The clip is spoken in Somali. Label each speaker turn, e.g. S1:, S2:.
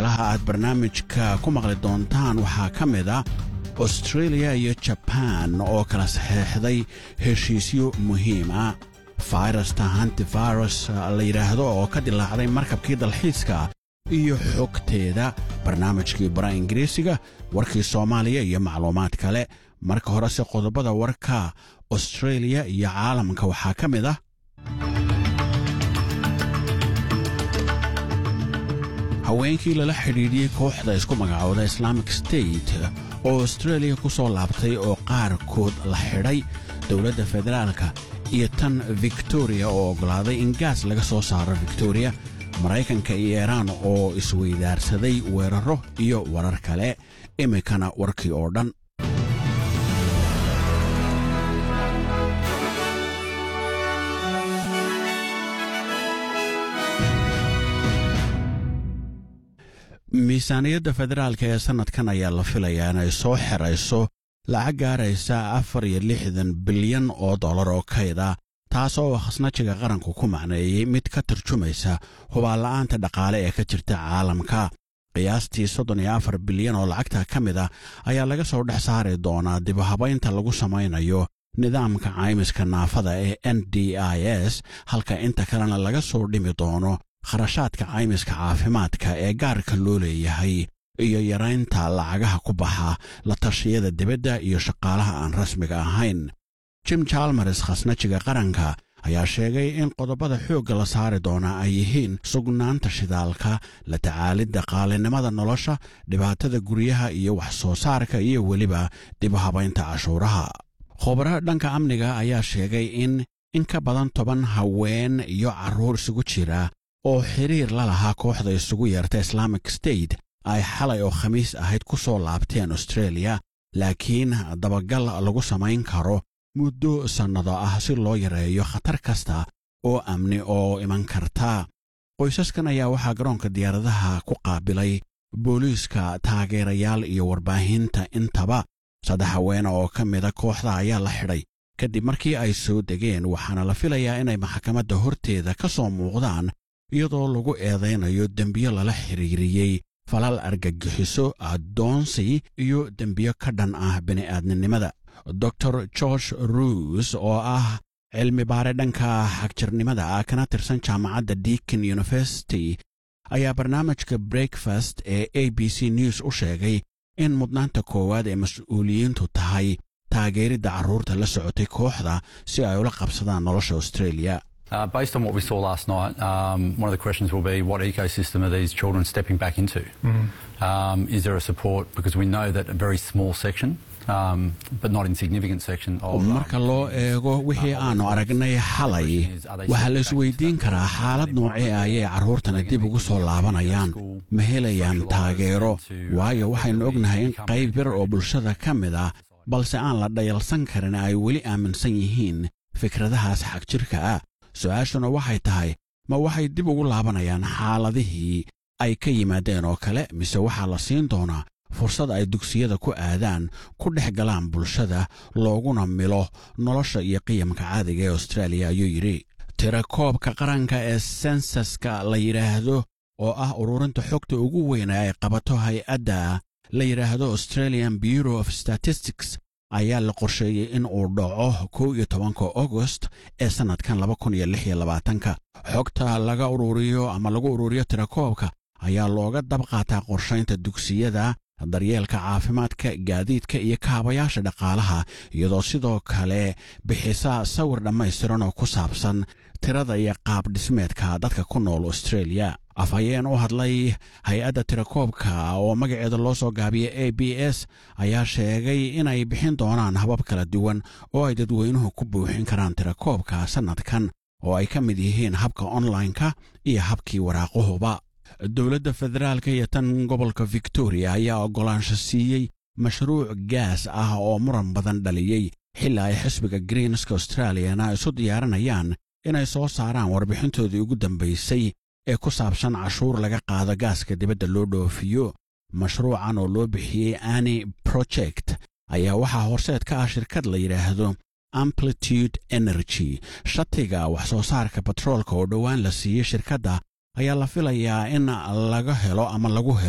S1: waxyaalaha aad barnaamijka ku maqli doontaan waxaa ka mid a austreeliya iyo jabaan oo kala saxeexday heshiisyo muhiim ah fayrasta hantivirus la yidhaahdo oo ka dilaacday markabkii dalxiiska iyo xogteeda barnaamijkii bara ingiriisiga warkii soomaaliya iyo macluumaad kale marka horese qodobada warka austreeliya iyo caalamka waxaa ka mid ah haweenkii lala xidhiidhiyey kooxda isku magacooda islaamic state oo austreeliya ku soo laabtay oo qaarkood la xidhay dowladda federaalka iyo tan victoriya oo oggolaaday in gaas laga soo saaro victoriya maraykanka iyo iiraan oo isweydaarsaday weeraro iyo warar kale iminkana warkii oo dhan miisaaniyadda federaalka ee sannadkan ayaa la filayaa inay soo xerayso lacag gaaraysa afar iyo lixdan bilyan oo dollar oo kayda taas oo khasnajiga qaranku ku macneeyey mid ka tarjumaysa hubaanla'aanta dhaqaale ee ka jirta caalamka qiyaastii soddon iyo afar bilyan oo lacagta ka mid ah ayaa laga soo dhex saari doonaa dibuhabaynta lagu samaynayo nidaamka caymiska naafada ee n d i s halka inta kalena laga soo dhimi doono kharashaadka caymiska caafimaadka ee gaarka loo leeyahay iyo yaraynta lacagaha ku baxa la tashiyada dibadda iyo shaqaalaha aan rasmiga ahayn jim jalmares khasnajiga qaranka ayaa sheegay in qodobada xoogga la saari doonaa ay yihiin sugnaanta shidaalka la tacaalidda qaalinimada nolosha dhibaatada guryaha iyo wax soo saarka iyo weliba dibuhabaynta cashuuraha khubaro dhanka amniga ayaa sheegay in in ka badan toban haween iyo carruur isugu jira oo xiriir la lahaa kooxda isugu yeerta islaamic state ay xalay oo khamiis ahayd ku soo laabteen austreeliya laakiin dabagal lagu samayn karo muddo sannado ah si loo yareeyo khatar kasta oo amni oo iman karta qoysaskan ayaa waxaa garoonka diyaaradaha ku qaabilay booliiska taageerayaal iyo warbaahinta intaba saddex haweene oo ka mida kooxda ayaa la xidhay kadib markii ay soo degeen waxaana la filayaa inay maxkamadda horteeda ka soo muuqdaan iyadoo lagu eedaynayo dembiyo lala xiriiriyey falal argagixiso addoonsi iyo dembiyo ka dhan ah bini'aadninimada dor george ruus oo ah cilmi baare dhanka xagjirnimada ah kana tirsan jaamacadda deakin university ayaa barnaamijka breakfast ee a b c news u sheegay in mudnaanta koowaad ee mas-uuliyiintu tahay taageeridda carruurta la socotay kooxda si ay ula qabsadaan nolosha australia
S2: Uh, based on what we saw last night, um, one of the questions will be what ecosystem are these children stepping back into? Mm. Um, is there a support? Because we know that a very small section, um, but not insignificant section of.
S1: marka loo eego wixii aanu aragnay xalay waxaa la isweydiin karaa xaalad noocee ah ayay carruurtana dib ugu soo laabanayaan ma helayaan taageero waayo waxaynu ognahay in qayb yar oo bulshada ka mid ah balse aan la dhayalsan karin ay weli aaminsan yihiin fikradahaas xagjirka ah su-aashuna waxay tahay ma waxay dib ugu laabanayaan xaaladihii ay ka yimaadeen oo kale mise waxaa la siin doonaa fursad ay dugsiyada ku aadaan ku dhex galaan bulshada looguna milo nolosha iyo qiyamka caadiga ee austraaliya ayuu yidhi tirakoobka qaranka ee sensaska la yidhaahdo oo ah ururinta xogta ugu weyna ay qabato hay-adda la yidhaahdo australian bureau of statistics ayaa la qorsheeyey in uu dhaco kow iyo tobanka agost ee sannadkan laba kun iyo lix iyo labaatanka xogta laga ururiyo ama lagu ururiyo tirakoobka ayaa looga dab qaataa qorshaynta dugsiyada daryeelka caafimaadka gaadiidka iyo kaabayaasha dhaqaalaha iyadoo sidoo kale bixisa sawir dhammaystiran oo ku saabsan tirada iyo qaab dhismeedka dadka ku nool australia afhayeen u hadlay hay-adda tirakoobka oo magaceeda loo soo gaabiyey a b s ayaa sheegay inay bixin doonaan habab kala duwan oo ay dadweynuhu ku buuxin karaan tirakoobka sannadkan oo ay ka mid yihiin habka onlineka iyo habkii waraaquhuba dowladda federaalka iyo tan gobolka victoria ayaa oggolaansho siiyey mashruuc gaas ah oo muran badan dhaliyey xilli ay xisbiga greenska australiyana isu diyaarinayaan inay soo saaraan warbixintoodii ugu dambaysay ee ku saabsan cashuur laga qaado gaaska dibadda loo dhoofiyo mashruucan oo loo bixiyey ani project ayaa waxaa horseed ka ah shirkad la yidhaahdo amplitude energy shatiga wax soo saarka batroolka oo dhowaan la siiyey shirkadda ayaa la filayaa in laga helo ama lagu helo